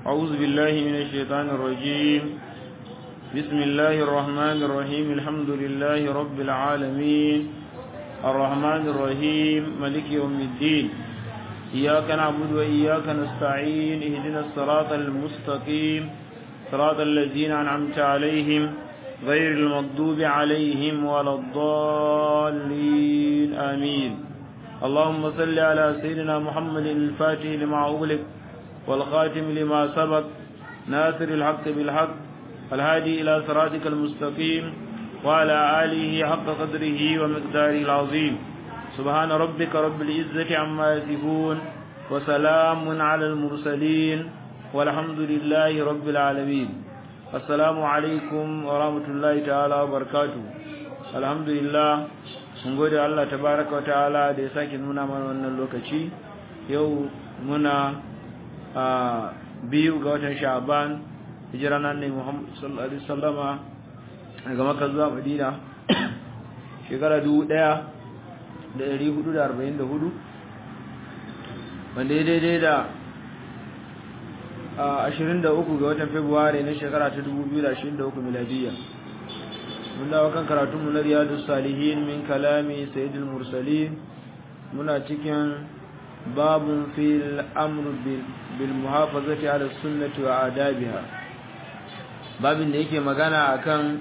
أعوذ بالله من الشيطان الرجيم بسم الله الرحمن الرحيم الحمد لله رب العالمين الرحمن الرحيم ملك يوم الدين إياك نعبد وإياك نستعين اهدنا الصراط المستقيم صراط الذين أنعمت عليهم غير المغضوب عليهم ولا الضالين آمين اللهم صل على سيدنا محمد الفاتح لما أغلق والخاتم لما سبق ناصر الحق بالحق الهادي إلى صراطك المستقيم وعلى آله حق قدره ومقداره العظيم سبحان ربك رب العزة عما يصفون وسلام على المرسلين والحمد لله رب العالمين السلام عليكم ورحمة الله تعالى وبركاته الحمد لله mun gode Allah tabaraka wa ta'ala da ya sake nuna mana wannan lokaci yau muna a biyu ga watan sha'ban hijira nan ne Muhammad sallallahu alaihi wasallama daga Makka zuwa Madina shekara 1444 wanda ya daidai da 23 ga watan Fabrairu na shekara ta 2023 miladiyya mun dawo kan karatunmu na riyadu salihin min kalami sayyidul mursalin muna cikin babun fil amru bil muhafazati ala sunnati wa adabiha babin da yake magana akan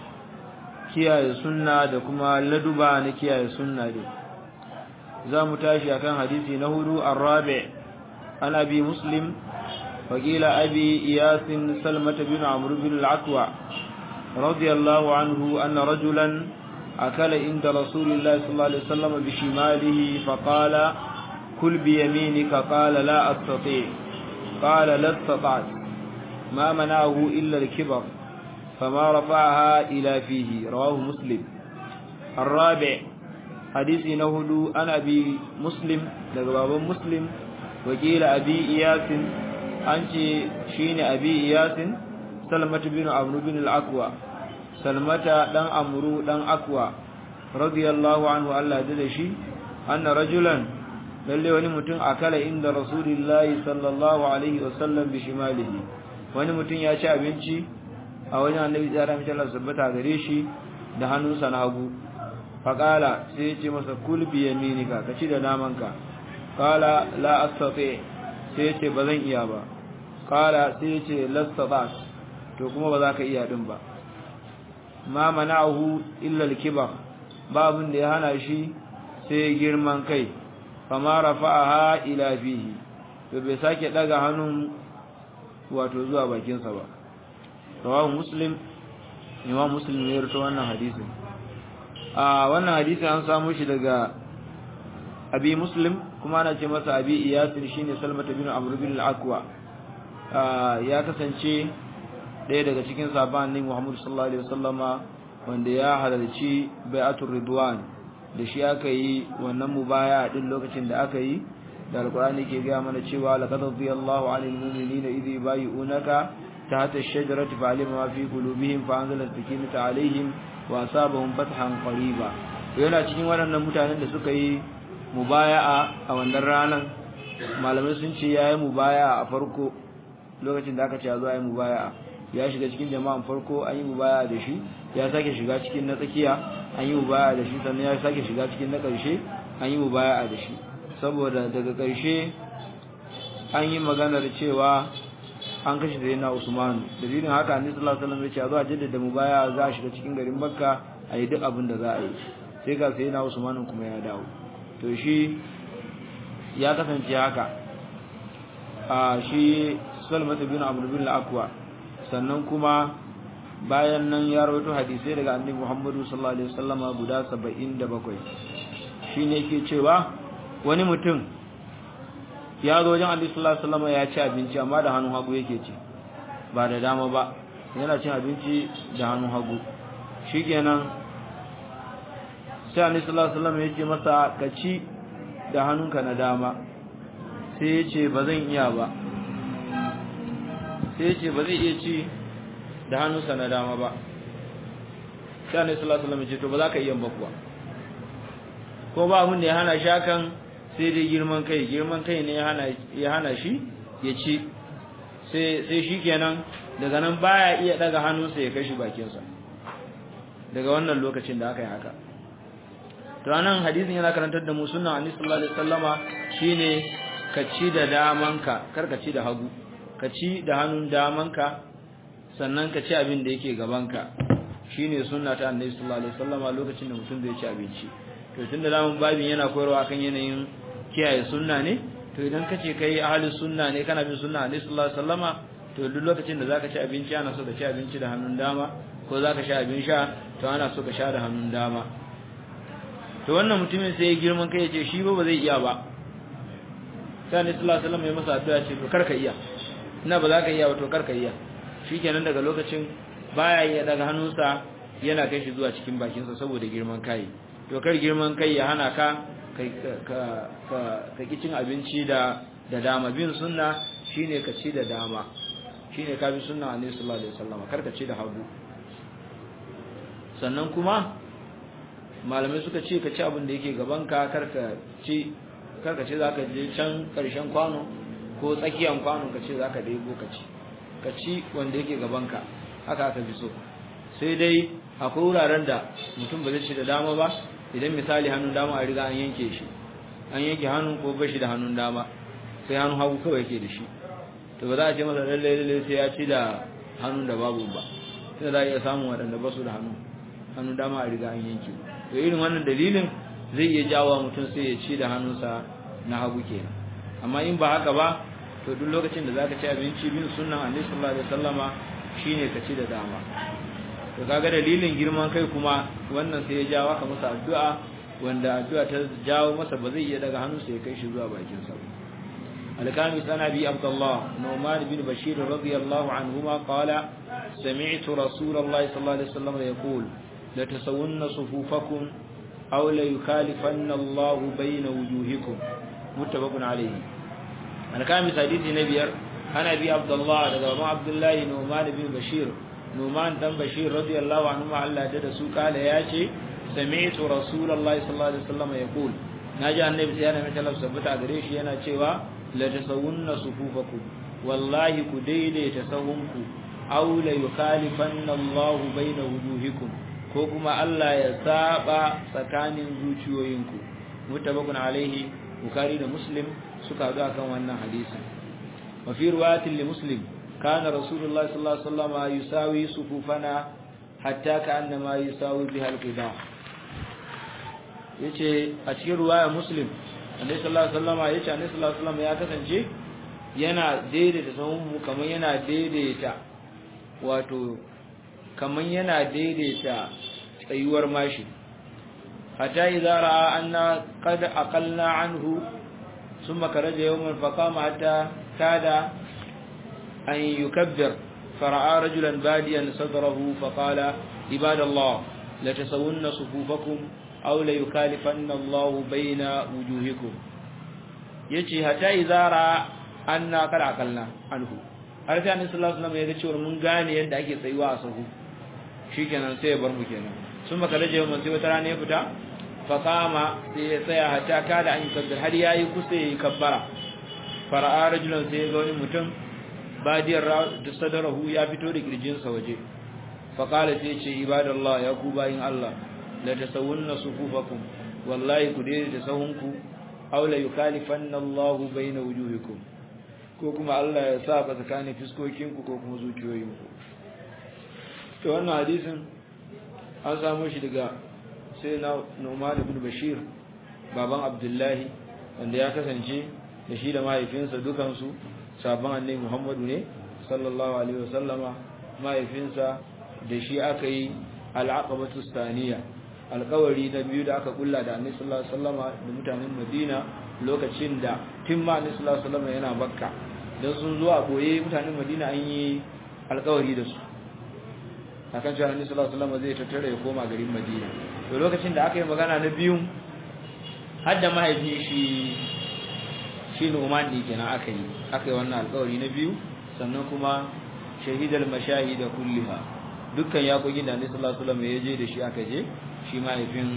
kiyaye sunna da kuma laduba na kiyaye sunna dai za mu tashi akan hadisi na hudu arabi an abi muslim وقيل أبي إياس سلمة بن عمرو بن العكوى رضي الله عنه أن رجلا أكل عند رسول الله صلى الله عليه وسلم بشماله فقال كل بيمينك قال لا أستطيع قال لا استطعت ما منعه إلا الكبر فما رفعها إلى فيه رواه مسلم الرابع حديث نهدو أن أبي مسلم لقباب مسلم وقيل أبي إياس أنت شين أبي إياس salmatu bin amru bin al-aqwa salmata dan amru dan aqwa radiyallahu anhu Allah da shi anna rajulan lalle wani mutum akala inda rasulullahi sallallahu alaihi wasallam bi shimalihi wani mutum ya ci abinci a wajen annabi da rahmatu Allah sabbata gare shi da hannunsa na hagu faqala sai ya ce masa kul bi yaminika ka ci da namanka qala la astati sai ya ce bazan iya ba qala sai ya ce lastata to kuma ba za ka iya din ba ma mana'ahu illa al-kibar babun da ya hana shi sai girman kai fama rafa'aha ila fihi to bai sake daga hannun wato zuwa bakin sa ba rawahu muslim imam muslim ya rawaito wannan hadisin a wannan hadisi an samu shi daga abi muslim kuma ana ce masa abi iyasir shine salmata bin amr bin al-aqwa ya kasance ɗaya daga cikin sahabban ne Muhammad sallallahu alaihi wasallama wanda ya halarci bai'atul ridwan da shi aka yi wannan mubaya din lokacin da aka yi da alqur'ani ke ga mana cewa laqad radiyallahu 'anil mu'minina idh yubayyi'unaka tahta ash-shajarati fa'alima ma fi qulubihim fa anzala as-sakinata 'alayhim wa asabahum fathan qariba yana cikin waɗannan mutanen da suka yi mubaya'a a wannan ranan malamai sun ce yayi mubaya'a a farko lokacin da aka ce zo ayi mubaya'a ya shiga cikin jama'an farko an yi mubaya da shi ya sake shiga cikin na tsakiya an yi mubaya da shi sannan ya sake shiga cikin na ƙarshe an yi mubaya da shi saboda daga ƙarshe an yi maganar cewa an kashe da yana usmanu dalilin haka annabi sallallahu alaihi wasallam ya ce a zo a jaddada mubaya za a shiga cikin garin makka a yi duk abin da za a yi sai ga sai yana usmanu kuma ya dawo to shi ya kasance haka a shi salmatu bin amr bin al-aqwa sannan kuma bayan nan ya rawaito hadisai daga annabi Muhammadu sallallahu alaihi wasallama guda 77 shine yake cewa wani mutum ya zo wajen annabi sallallahu alaihi wasallama ya ci abinci amma da hannun hagu yake ci ba da dama ba yana cin abinci da hannun hagu shikenan sai annabi sallallahu alaihi wasallama ya ce masa ka ci da hannunka na dama sai ya ce ba zan iya ba sai ce ba zai iya ci da hannunsa na dama ba sai annabi sallallahu alaihi wasallam ce to ba za ka iya ba kuwa ko ba abin da ya hana shakan sai dai girman kai girman kai ne ya hana ya hana shi ya ci sai sai shikenan daga nan baya iya daga hannunsa ya kai shi bakinsa daga wannan lokacin da aka yi haka to anan hadisin yana karantar da mu sunnan annabi sallallahu alaihi wasallama shine ka ci da damanka kar ka ci da hagu ka ci da hannun damanka sannan ka ci abin da yake gabanka shine sunna ta annabi sallallahu alaihi wasallama lokacin da mutum zai ci abinci to tunda zamun babin yana koyarwa kan yanayin kiyaye sunna ne to idan ka ce kai ahlus sunna ne kana bin sunna annabi sallallahu alaihi wasallama to duk lokacin da zaka ci abinci ana so ka ci abinci da hannun dama ko zaka sha abin sha to ana so ka sha da hannun dama to wannan mutumin sai ya girman kai ya ce shi ba ba zai iya ba sai annabi sallallahu alaihi wasallam ya masa addu'a ce to karka iya ina ba za ka iya ba to karka iya shikenan daga lokacin baya iya daga hannunsa yana kai shi zuwa cikin bakinsa saboda girman kai to kar girman kai ya hana ka ka ka ka cin abinci da da dama bin sunna shine ka ci da dama shine ka bi sunna annabi sallallahu alaihi wasallam kar ka ci da hagu sannan kuma malamai suka ce ka ci abin da yake gaban ka kar ka ci kar ka ce zaka je can karshen kwano ko tsakiyan kwano ka ce zaka daibo ka ci ka ci wanda yake gaban ka haka aka fi so sai dai akwai wuraren da mutum ba zai ci da dama ba idan misali hannun dama a riga an yanke shi an yanke hannun ko bashi da hannun dama sai hannun hagu kawai yake da shi to ba za a ce masa lalle lalle sai ya ci da hannun da babu ba sai za a iya samun waɗanda ba su da hannu hannun dama a riga an yanke to irin wannan dalilin zai iya jawo mutum sai ya ci da hannunsa na hagu kenan amma in ba haka ba to duk lokacin da zaka ci abinci bin sunnan annabi sallallahu alaihi wasallama shine ka ci da dama to kaga dalilin girman kai kuma wannan sai ya jawo ka masa addu'a wanda addu'a ta jawo masa ba zai iya daga hannunsa ya kai shi zuwa bakin sa الكامس عن ابي عبد الله نعمان بن بشير رضي الله عنهما قال سمعت رسول الله صلى الله عليه وسلم يقول لتسون صفوفكم او ليخالفن الله بين وجوهكم متفق عليه الكامس حديث نبير عن ابي عبد الله رضي عبد الله نعمان بن بشير نعمان بن بشير رضي الله عنهما الله da su kala yace sami'tu rasulullahi sallallahu alaihi wasallam yaqul naji annabi sai yana mai sabbata gare shi yana cewa la tasawunna sufufakum wallahi ku daidaita sahunku aw la yukhalifanna Allahu baina wujuhikum ko kuma Allah ya saba tsakanin zuciyoyinku mutabakun alaihi bukhari da muslim suka zo akan wannan hadisi wa fi riwayatin li muslim kana rasulullah sallallahu alaihi wasallam yusawi sufufana hatta ka'annama yusawi biha al-qida yace a cikin riwayar muslim annabi sallallahu alaihi wasallam yace annabi sallallahu alaihi wasallam ya kasance yana daidaita sahun mu kamar yana daidaita wato kamar yana daidaita tsayuwar mashi hatta idza ra'a anna qad aqalna anhu thumma karaja yawman faqama hatta kada an yukabbir fara'a rajulan badiyan sadrahu faqala ibadallah la tasawunna sufufakum aw la yukalifanna Allah baina wujuhikum yace hatta idza ra'a anna qad aqalna anhu har sai annabi sallallahu alaihi wasallam ya ga cewa mun gane yadda ake tsayuwa a sahu shikenan sai ya bar mu kenan sun baka daje mun sai wata rana ya fita fa qama sai ya tsaya hatta kada an kabbir har yayi kusa yayi kabbara fara'a rajulan sai ga wani mutum badiyar da sadarahu ya fito da kirjin sa waje fa qala sai ce ibadallah ya ku bayin Allah la tasawunna sufufakum wallahi ku dai da sahunku aw la yukalifanna Allahu baina wujuhikum ko kuma Allah ya sa ba tsakanin fiskokinku ko kuma zuciyoyinku to wannan hadisin an samu shi daga sai na Nu'man ibn Bashir baban Abdullahi wanda ya kasance da shi da mahaifinsa dukansu sabon annabi Muhammadu ne sallallahu alaihi wasallama mahaifinsa da shi aka yi al-aqabatu staniya alƙawari na biyu da aka kulla da annabi sallallahu alaihi wasallama da mutanen Madina lokacin da timma annabi sallallahu alaihi wasallama yana Makka dan sun zo a boye mutanen Madina an yi alƙawari da su akan cewa Annabi sallallahu alaihi wasallam zai tattare ya koma garin Madina to lokacin da aka yi magana na biyu har da mahaifi shi shi Nu'man ne kenan aka yi aka yi wannan alƙawari na biyu sannan kuma shahidal mashahida kulliha dukkan yakokin da Annabi sallallahu alaihi wasallam ya je da shi aka je shi mahaifin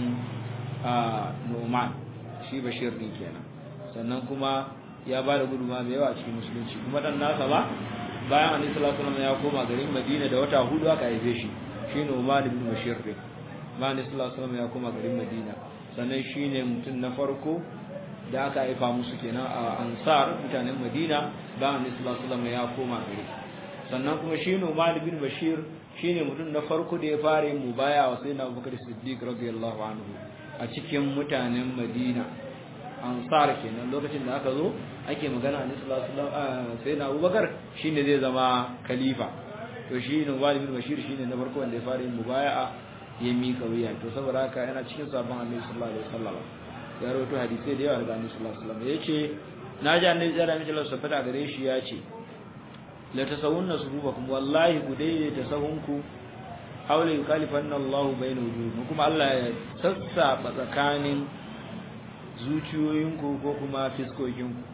Nu'man shi Bashir ne kenan sannan kuma ya ba da gudunma mai yawa a cikin musulunci kuma dan nasa ba bayan annabi sallallahu alaihi wasallam ya koma garin Madina da wata hudu aka haife shi shine Umar ibn Bashir din bayan annabi sallallahu alaihi wasallam ya koma garin Madina sannan shine mutum na farko da aka haifa musu kenan a Ansar mutanen Madina bayan annabi sallallahu alaihi wasallam ya koma gari sannan kuma shine Umar ibn Bashir shine mutum na farko da ya fara yin mubaya wa sayyidina Abubakar Siddiq radiyallahu anhu a cikin mutanen Madina ansar kenan lokacin da aka zo ake magana a sallallahu alaihi wasallam sai na Abubakar shine zai zama khalifa to shi ne Walid bin Bashir shine na farko wanda ya fara yin mubaya'a ya mika wuya to saboda haka yana cikin sabon Annabi sallallahu alaihi wasallam ya rawaito hadisi da yawa daga Annabi sallallahu alaihi wasallam yace naji Annabi sallallahu alaihi wasallam sabata gare shi yace la tasawunna sububakum wallahi ku daidaita sahunku aw la yukhalifanna Allahu bayna wujuhikum kuma Allah ya sassaba tsakanin zuciyoyinku ko kuma fiskokinku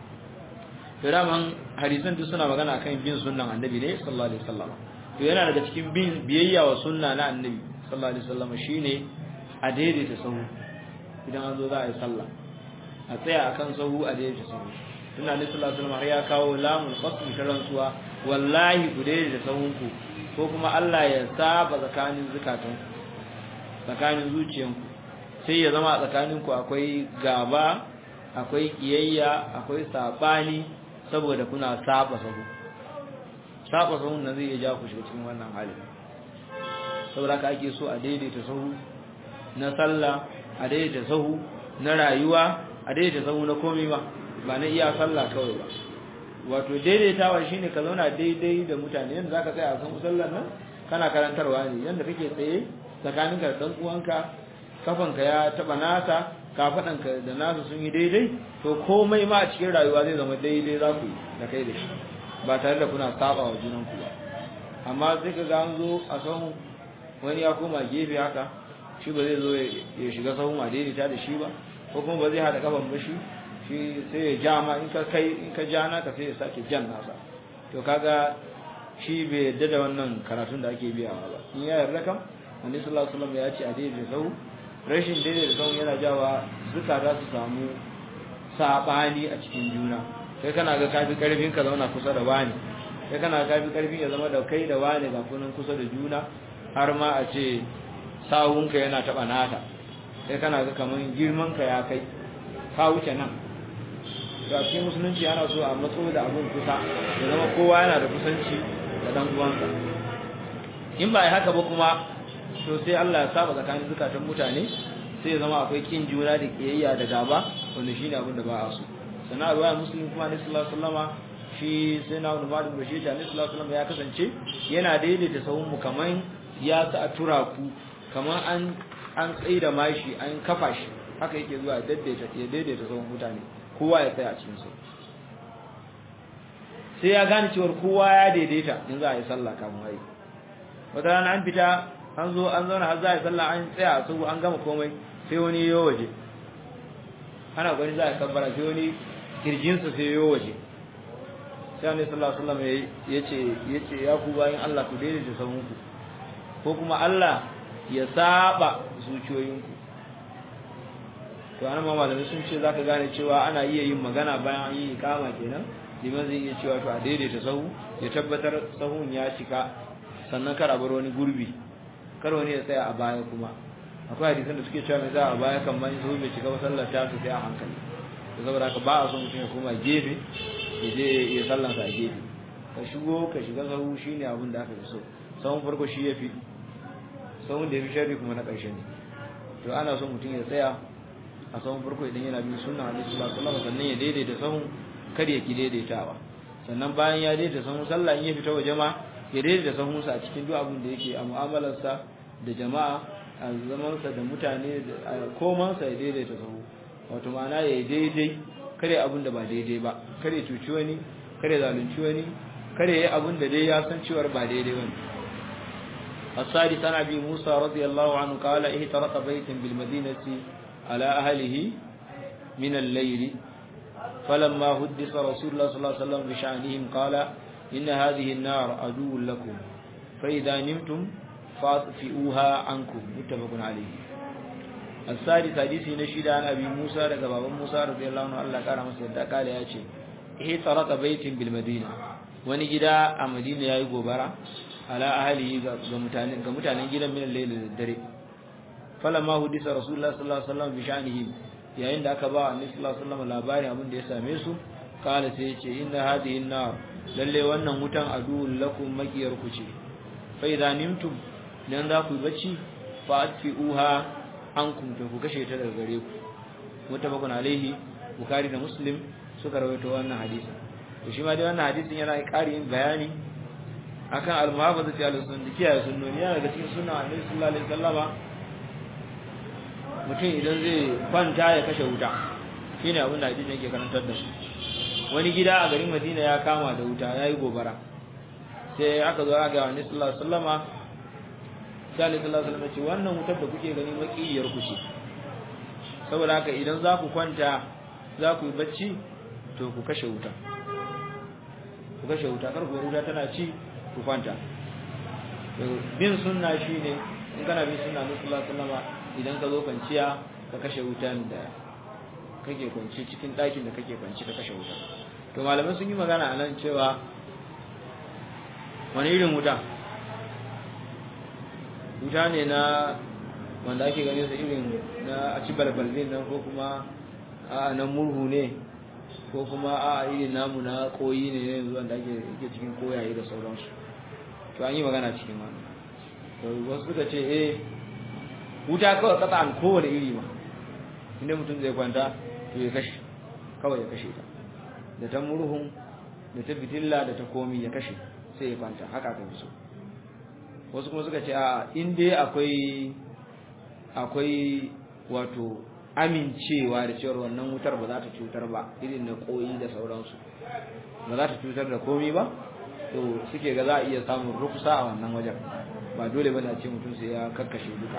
to daman hadisan duk suna magana akan bin sunnan annabi ne sallallahu alaihi wasallam to yana daga cikin bin biyayya wa sunna na annabi sallallahu alaihi wasallam shine a daidaita sahu idan an zo za a yi sallah a tsaya akan sahu a daidaita sahu tunda annabi sallallahu alaihi wasallam ya kawo lamul qasm ta rantsuwa wallahi ku daidaita sahunku ko kuma Allah ya saba tsakanin zakatun tsakanin zuciyanku sai ya zama a tsakaninku akwai gaba akwai kiyayya akwai sabani saboda kuna saba sahu saba sahu nan zai ja ku shiga cikin wannan hali saboda haka ake so a daidaita sahu na sallah a daidaita sahu na rayuwa a daidaita sahu na komai ba ba na iya sallah kawai ba wato daidaitawa shine ka zauna daidai da mutane yanda zaka tsaya a san sallar nan kana karantarwa ne yanda kake tsaye tsakaninka da dan uwanka kafanka ya taba nasa kafadanka da nasa sun yi daidai to komai ma a cikin rayuwa zai zama daidai za ku da kai da shi ba tare da kuna saba wa junanku ba amma sai ka ga an zo a sahun wani ya koma gefe haka shi ba zai zo ya shiga sahun a daidaita da shi ba ko kuma ba zai haɗa kafan ba shi shi sai ya ja ma in ka kai in ka ja naka sai ya sake jan nasa to kaga shi bai yadda da wannan karatun da ake biyawa ba in ya yarda kam annabi sallallahu alaihi wasallam ya ce a daidaita sahu rashin daidai da kawai yana jawa zuka za su samu saɓani a cikin juna kai kana ga kafi ƙarfin ka zauna kusa da wani kai kana ga kafi ƙarfin ya zama da kai da wani ga kunan kusa da juna har ma a ce sawunka yana taɓa nata kai kana ga kamar girman ka ya kai ka wuce nan to a cikin musulunci ana so a matso da abun kusa ya zama kowa yana da kusanci da dan uwansa in ba haka ba kuma to sai Allah ya saba tsakanin zukatan mutane sai ya zama akwai kin juna da kiyayya da gaba wanda shine abin da ba a so sana ruwaya muslim kuma ne sallallahu alaihi wasallama shi sai na wani malum da shi ta ne sallallahu alaihi wasallama ya kasance yana daidaita sahun mu kaman ya sa a tura ku kaman an an tsaida mashi an kafa shi haka yake zuwa ya daidaita ya daidaita sahun mutane kowa ya tsaya a cikin su sai ya gane cewa kowa ya daidaita in za a yi sallah kafin ayi wata rana an fita an zo an zauna har za a yi sallah an tsaya a sahu an gama komai sai wani yo waje ana gwani za a kabbara sai wani kirjinsa sai yo waje sai annabi sallallahu alaihi wasallam yace yace ya ku bayin Allah ku daidaita sahunku ko kuma Allah ya saba zuciyoyinku to anan ma malamai sun ce zaka gane cewa ana iya yin magana bayan an yi ikama kenan liman zai iya cewa to a daidaita sahu ya tabbatar sahun ya cika sannan kar a bar wani gurbi kar wani ya tsaya a baya kuma akwai hadisan da suke cewa mai za a baya kan man sahu bai cika ba sallar ta su sai a hankali to saboda haka ba a son mutum ya koma gefe ya je ya sallansa a gefe ka shigo ka shiga sahu shine abin da aka fi so sahun farko shi ya fi sahun da ya fi sharri kuma na ƙarshe ne to ana son mutum ya tsaya a sahun farko idan yana bin sunna alaihi sallallahu alaihi wasallam sannan ya daidaita sahun kar ya ki daidaitawa sannan bayan ya daidaita sahun sallah in ya fita waje ma ya daidaita sahunsa a cikin duk abin da yake a mu'amalarsa da jama'a a zamansa da mutane a komansa ya daidaita sahu wato ma'ana ya yi daidai kare abin da ba daidai ba kare cuci wani kare zalunci wani kare yi abin da dai ya san cewar ba daidai wani الثالث عن ابي موسى رضي الله عنه قال اهترق بيت بالمدينه على اهله من الليل فلما حدث رسول الله صلى الله عليه وسلم بشأنهم قال إن هذه النار عدو لكم فإذا نمتم فاطفئوها عنكم متفق عليه الثالث حديث نشيد عن أبي موسى لقباب موسى رضي الله عنه الله قال مسجد قال يا شيء اهترق بيت بالمدينة wani gida a Madina yayi gobara ala ahlihi ga mutanen ga mutanen gidan min al-layl da dare falamma hudisa rasulullahi sallallahu alaihi wasallam bi sha'nihi yayin da aka ba annabi sallallahu alaihi wasallam labarin abin da ya same su kala sai ya ce inna hadhihi an-nar lalle wannan wutan aduwwul lakum makiyar ku ce fa idza nimtum dan za ku bacci fa atfi'uha ankum to ku kashe ta daga gare ku mutabakun alaihi bukhari da muslim suka rawaito wannan hadisi to shi ma dai wannan hadisin yana ƙarin bayani akan al-muhafazati al-sunnah kiyaye sunnoni yana daga cikin sunna annabi sallallahu alaihi wasallama mutum idan zai kwanta ya kashe wuta shine abin da hadisin yake karantar da su wani gida a garin Madina ya kama da wuta yayi gobara sai aka zo aka ga annabi sallallahu alaihi wasallama sai annabi sallallahu alaihi wasallama ce wannan wutar da kuke gani makiyar ku ce saboda haka idan za ku kwanta za ku yi bacci to ku kashe wuta ku kashe wuta kar ku wuta tana ci ku kwanta bin sunna shine in kana bin sunna na sallallahu alaihi wasallam idan ka zo kwanciya ka kashe wutan da kake kwanci cikin ɗakin da kake kwanci ka kashe wuta to malamai sun yi magana a nan cewa wani irin wuta wuta ne na wanda ake ganin sa irin na a ci balbalin nan ko kuma a nan murhu ne ko kuma a irin namu na koyi ne yanzu wanda ake yake cikin koyaye da sauransu to an yi magana cikin wannan to wasu suka ce eh wuta kawai kasa an kowane iri ma inda mutum zai kwanta to ya kashe kawai ya kashe ta da ta murhun da ta fitilla da ta komi ya kashe sai ya kwanta haka aka fi so wasu kuma suka ce a in dai akwai akwai wato amincewa da cewar wannan wutar ba za ta cutar ba irin na koyi da sauransu ba za ta cutar da komi ba to suke ga za a iya samun rukusa a wannan wajen ba dole bane a ce mutum sai ya kakkashe duka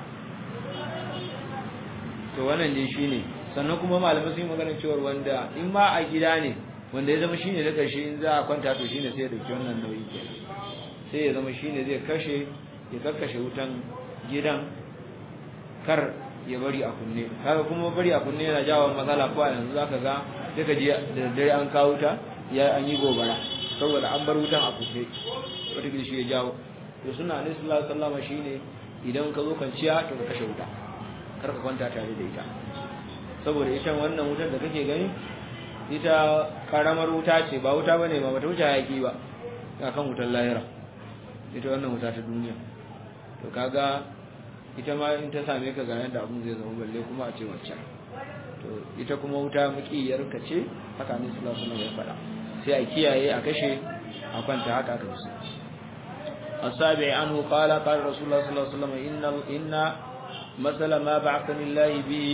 to wannan dai shine sannan kuma malamai sun yi magana cewar wanda in ma a gida ne wanda ya zama shine da karshe in za a kwanta to shine sai ya dauki wannan nauyi kenan sai ya zama shine zai kashe ya kakkashe wutan gidan kar ya bari a kunne kaga kuma bari a kunne yana jawo matsala ko a yanzu zaka ga sai ka ji da dare an kawo ta ya an yi gobara saboda an bar wutan a kunne wata gidi shi ya jawo to suna ne sallallahu alaihi wasallam shine idan ka zo kwanciya to ka kashe wuta kar ka kwanta tare da ita saboda ita wannan wutar da kake gani ita karamar wuta ce ba wuta bane ba bata wuce hayaki ba kan wutar lahira ita wannan wuta ta duniya to kaga ita ma in ta same ka ga yadda abun zai zama balle kuma a ce wacce to ita kuma wuta mukiyar ka ce haka ne sallallahu alaihi wasallam ya faɗa sai a kiyaye a kashe a kwanta haka aka fi السابع عنه قال قال رسول الله صلى الله عليه وسلم إن, إن مثل ما بعثني الله به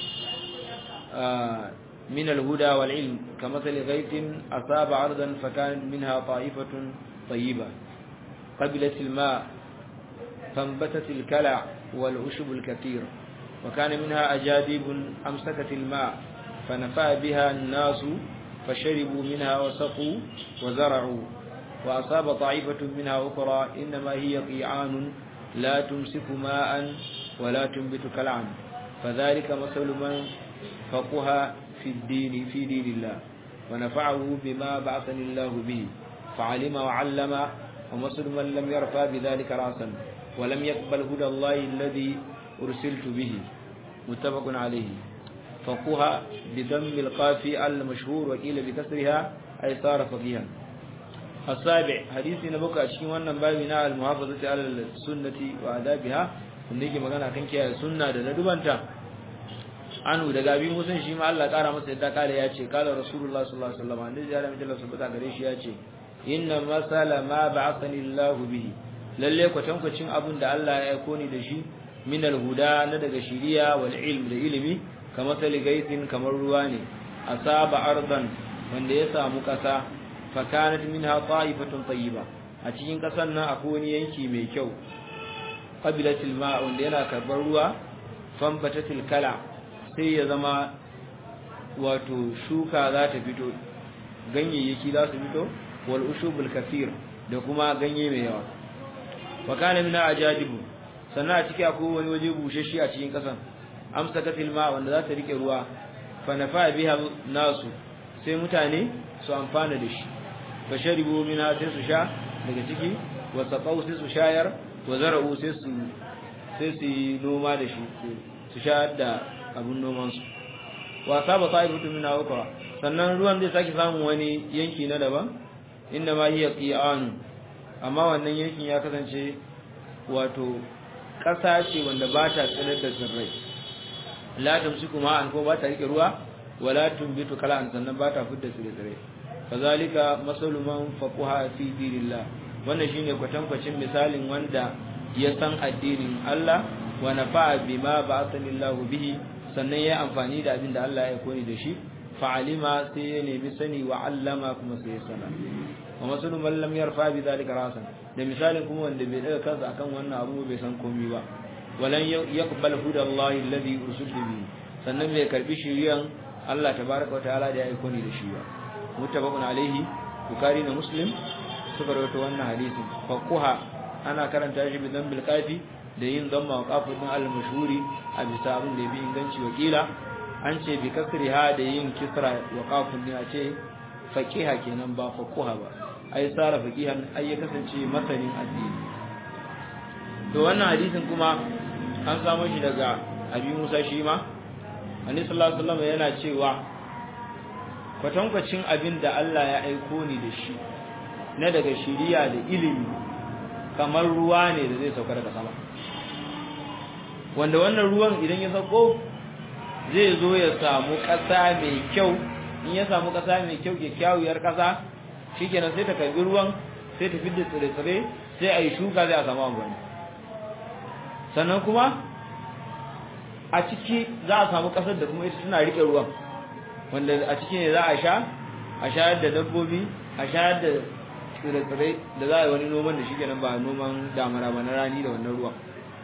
آه من الهدى والعلم كمثل غيث أصاب عرضا فكانت منها طائفة طيبة قبلت الماء فانبتت الكلع والعشب الكثير وكان منها أجادب أمسكت الماء فنفع بها الناس فشربوا منها وسقوا وزرعوا وأصاب طائفة منها أخرى إنما هي قيعان لا تمسك ماء ولا تنبت كلعا فذلك مثل من فقها في الدين في دين الله ونفعه بما بعثني الله به فعلم وعلم ومثل من لم يرفع بذلك رأسا ولم يقبل هدى الله الذي أرسلت به متفق عليه فقها بضم القاف المشهور وقيل بكسرها أي صار فقيها السابع حديث نبوك أشكي وانا بابنا المحافظة على السنة وآدابها wanda magana kan kiyaye sunna da ladubanta anu daga abin musun shi ma Allah kara masa yadda kare ya ce kala rasulullah sallallahu alaihi wasallam annabi ya rami Allah subhanahu gare shi ya ce inna masala ma ba'athani Allah bihi lalle kwatankwacin abin da Allah ya aiko ni da shi min alhuda na daga shiriya wal ilm da ilimi kamar sali gaisin kamar ruwa ne asaba ardan wanda ya samu kasa fa kanat minha ta'ifatun tayyiba a cikin kasan nan akwai wani yanki mai kyau qabilatil ma wanda yana karbar ruwa fanbatatil kala sai ya zama wato shuka za ta fito ganyayyaki za su fito wal ushubul kathir da kuma ganye mai yawa wa kana min ajadibu sannan a ciki akwai wani waje bushashe a cikin kasan amsakatil ma wanda za ta rike ruwa fa nafa biha nasu sai mutane su amfana da shi fa sharibu mina sai su sha daga ciki wa saqau sai su shayar wa zara'u sai su sai su yi noma da shi su sha da abun noman su wa saba sa'ibatu min ukra sannan ruwan zai saki samun wani yanki na daban inda ma hiya qi'an amma wannan yankin ya kasance wato ƙasa ce wanda ba ta tsirar da tsirrai la tamsiku ma an ko ba ta rike ruwa wala tumbitu kala an sannan ba ta fidda tsirrai kazalika masalu man faquha fi dinillah wannan shine kwatankwacin misalin wanda ya san addinin Allah wa nafa'a bima ba'athanillahu bihi sannan ya amfani da abin da Allah ya koni da shi fa'alima sai ya nemi sani wa allama kuma sai ya sana wa masalu man lam yarfa bi zalika rasan da misalin kuma wanda bai daga kansa akan wannan abu bai san komai ba walan yaqbal hudallahi alladhi ursiltu bi sannan bai karbi shiriyan Allah tabaaraka wa ta'ala da ya aiko ni da shi ba muttafaqun alaihi bukhari da muslim suka rawaito wannan hadisin faquha ana karanta shi bi dhanbil qafi da yin dhamma wa qafun al-mashhuri a bisa abin da bi inganci wakila an ce bi kasriha da yin kisra wa qafun ne a ce faqiha kenan ba faquha ba ai tsara faqihan ai ya kasance masanin addini to wannan hadisin kuma an samu shi daga abi Musa shi ma annabi sallallahu alaihi wasallam yana cewa kwatankwacin abin da Allah ya aiko ni da shi na daga shiriya da ilimi kamar ruwa ne da zai sauka daga sama wanda wannan ruwan idan ya sauko zai zo ya samu ƙasa mai kyau in ya samu ƙasa mai kyau kyakkyawar ƙasa shikenan sai ta karbi ruwan sai ta fidda tsire-tsire sai a yi shuka zai a samu amfani sannan kuma a ciki za a samu ƙasar da kuma ita tana riƙe ruwan wanda a ciki ne za a sha a shayar da dabbobi a shayar da tsire-tsire da za a yi wani noman da shi kenan ba noman damara ba na rani da wannan ruwan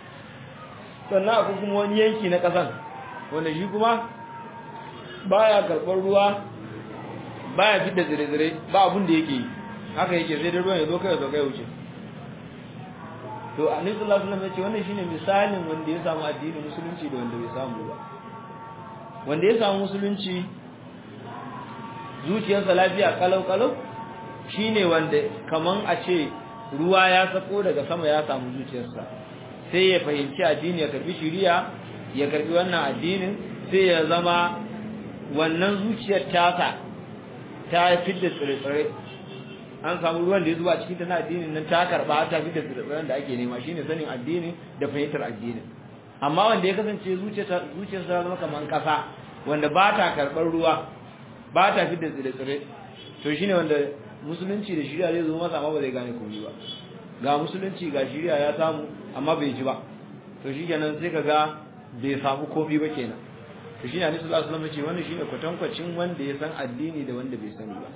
sannan akwai kuma wani yanki na ƙasan wanda shi kuma baya karɓar ruwa baya fitar tsire-tsire ba abin da yake yi haka yake sai dai ruwan ya zo kai ya zo kai wuce to annabi sallallahu alaihi wasallam ya ce wannan shine misalin wanda ya samu addinin musulunci da wanda bai samu ba wanda ya samu musulunci zuciyarsa lafiya kalau kalau shine wanda kaman a ce ruwa ya sako daga sama ya samu zuciyarsa sai ya fahimci addini ya karbi shiriya ya karbi wannan addinin sai ya zama wannan zuciyar tasa ta fidda tsire-tsire an samu ruwan da ya zuba cikin ta na addinin nan ta karba ta fidda tsire-tsiren da ake nema shine sanin addini da fahimtar addinin amma wanda ya kasance zuciyarsa zuciyarsa ta zama kaman kasa wanda ba ta karɓar ruwa ba ta fidda tsire-tsire to shine wanda musulunci da shari'a zai zo masa amma ba zai gane komai ba ga musulunci ga shari'a ya samu amma bai ji ba to shikenan sai kaga bai samu komai ba kenan to shine Annabi sallallahu alaihi wasallam ya ce wannan shine kwatankwacin wanda ya san addini da wanda bai sani ba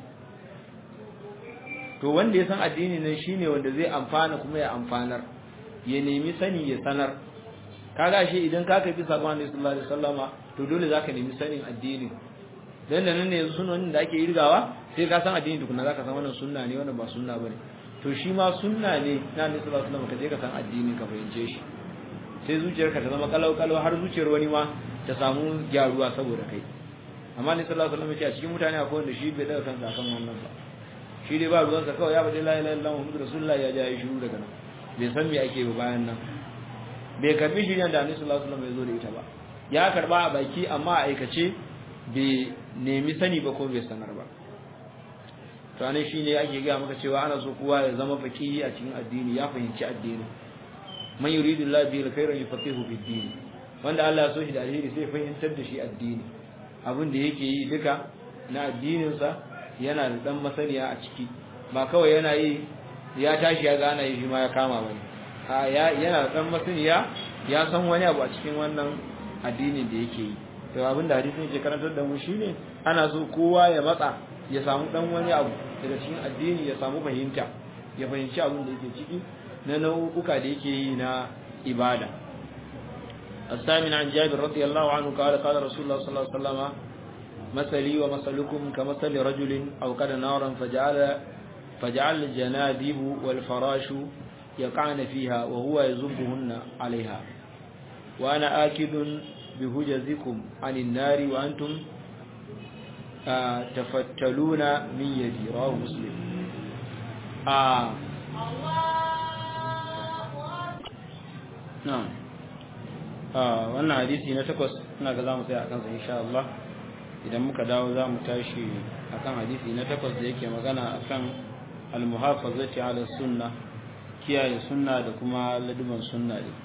to wanda ya san addini nan shine wanda zai amfana kuma ya amfanar ya nemi sani ya sanar kaga shi idan ka kai sakon Annabi sallallahu alaihi wasallama to dole zaka nemi sanin addini dan da nan ne yanzu sunan da ake irgawa sai ka san addini tukuna zaka san wannan sunna ne wannan ba sunna bane to shi ma sunna ne na Annabi sallallahu alaihi wasallam ka je ka san addini ka fahimce shi sai zuciyarka ta zama kalau kalau har zuciyar wani ma ta samu gyaruwa saboda kai amma Annabi sallallahu alaihi wasallam ya ce a cikin mutane akwai wanda shi bai daga kansa akan wannan ba shi dai ba ruwansa kawai ya faɗi la ilaha illallah muhammadu rasulullah ya ja yi shiru daga nan bai san me ake ba bayan nan bai karbi shirya da annabi sallallahu alaihi wasallam ya zo da ita ba ya karba a baki amma a aikace bai nemi sani ba ko bai sanar ba to anan shine ake ga maka cewa ana so kowa ya zama faqihi a cikin addini ya fahimci addini man yuridu Allah bihi alkhayran yufaqihu fid din wanda Allah ya so shi da alheri sai fahimtar da shi addini abin da yake yi duka na addinin sa yana da dan masaniya a ciki ba kawai yana yi ya tashi ya gana yi shi ma ya kama bane a ya yana da dan masaniya ya san wani abu a cikin wannan addinin da yake yi to abin da hadisin yake karantar da mu shine ana so kowa ya matsa ya samu dan wani abu daga cikin addini ya samu fahimta ya fahimci abin da yake ciki na nau'uka da yake yi na ibada الثامن عن جابر رضي الله عنه قال قال رسول الله صلى الله عليه وسلم مثلي ومثلكم كمثل رجل أوقد نارا فجعل فجعل الجنادب والفراش يقعن فيها وهو يزبهن عليها وأنا آكد بهجزكم عن النار وأنتم تفتلون من يدي رواه مسلم a na'am wannan hadisi na takwas ina ga zamu tsaya akan sa insha Allah idan muka dawo zamu tashi akan hadisi na takwas da yake magana akan al-muhafazati ala sunna kiyaye sunna da kuma laduban sunna ne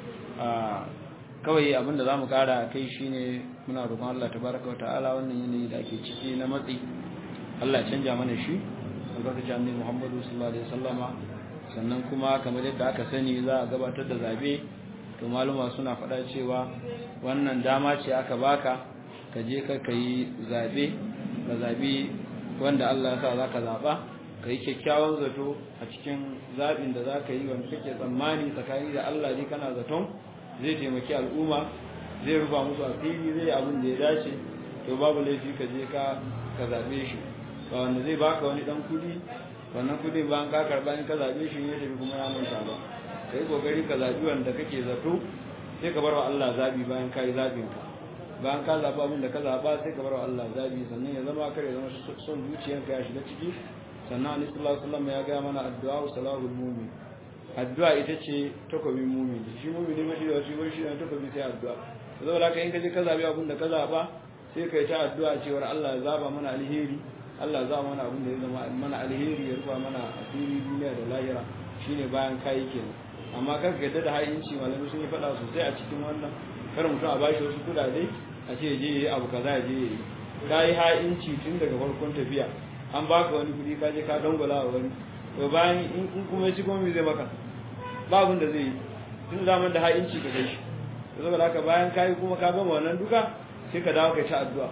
kawai abinda zamu kara kai shine muna roƙon Allah tabaraka wa ta'ala wannan yanayi da ake ciki na matsi Allah ya canja mana shi albarkacin annabi Muhammadu sallallahu alaihi wasallama sannan kuma kamar yadda aka sani za a gabatar da zabe to maluma suna faɗa cewa wannan dama ce aka baka ka je ka kai zabe ka zabi wanda Allah ya sa zaka zaba ka yi kyakkyawan zato a cikin zabin da zaka yi wanda kake tsammani tsakani da Allah ne kana zaton zai taimaki al'umma zai rufa musu asiri zai abin da ya dace to babu laifi ka je ka ka zabe shi ba wanda zai baka wani dan kudi wannan kudi ba ka karba in ka zabe shi ne tafi kuma ya manta ba kai kokari ka zabi wanda kake zato sai ka bar wa Allah zabi bayan ka yi zabin ka bayan ka zaba abin da ka zaba sai ka bar wa Allah zabi sannan ya zama kare zama son zuciyanka ya shiga ciki sannan annabi sallallahu alaihi wasallam ya ga mana addu'a salahul mu'min addu'a ita ce takobin mu'min shi mu'min ne mashi da shi wani shi ne takobi sai addu'a saboda haka in ka je ka zabi abin da ka zaba sai ka yi ta addu'a cewar Allah ya zaba mana alheri Allah za mana abin da ya zama mana alheri ya rufa mana asiri duniya da lahira shine bayan kai kenan amma kar ka yadda da ha'inci malamai sun yi faɗa sosai a cikin wannan kar mutum a bashi wasu kudade a ce je yi abu kaza ya je yi ka yi ha'inci tun daga farkon tafiya an baka wani kudi ka je ka dangwala wa wani to bayan in kuma ya ci kuma me zai maka ba abin da zai yi tun zaman da ha'inci ka kai shi saboda haka bayan ka yi kuma ka gama wannan duka sai ka dawo ka ci addu'a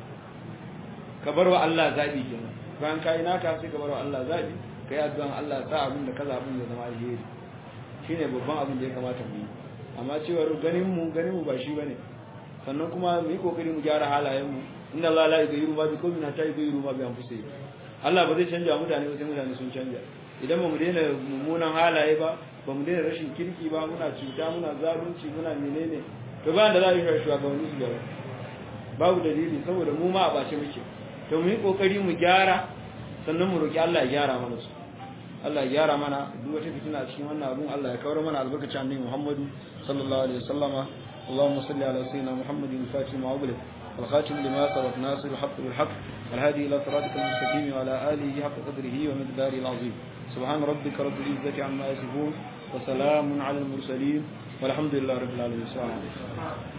ka bar wa Allah zaɓi kenan bayan ka yi naka sai ka bar wa Allah zaɓi ka yi addu'an Allah sa abin da ka zaɓin ya zama alheri shine babban abin da ya kamata mu yi amma cewar ganin mu ganin mu ba shi bane sannan kuma mu yi kokari mu gyara halayen mu inna Allah la yughayyiru ma biqawmin hatta yughayyiru ma bi anfusihim Allah ba zai canja mutane ba sai mutane sun canja idan ba mu daina mummunan halaye ba ba mu daina rashin kirki ba muna cuta muna zalunci muna menene to bayan da za a yi shugabanni su gyara babu dalili saboda mu ma a bace muke to mu yi kokari mu gyara sannan mu roki Allah ya gyara mana su Allah ya gyara mana duk wata fitina cikin wannan abun Allah ya kawar mana albarkacin annabi Muhammadu sallallahu alaihi wasallama اللهم صل على سيدنا محمد الفاتح ما أغلق والخاتم لما سبق ناصر الحق بالحق والهادي إلى صراطك المستقيم وعلى آله حق قدره ومقداره العظيم سبحان ربك رب العزة عما يصفون وسلام على المرسلين والحمد لله رب العالمين السلام عليكم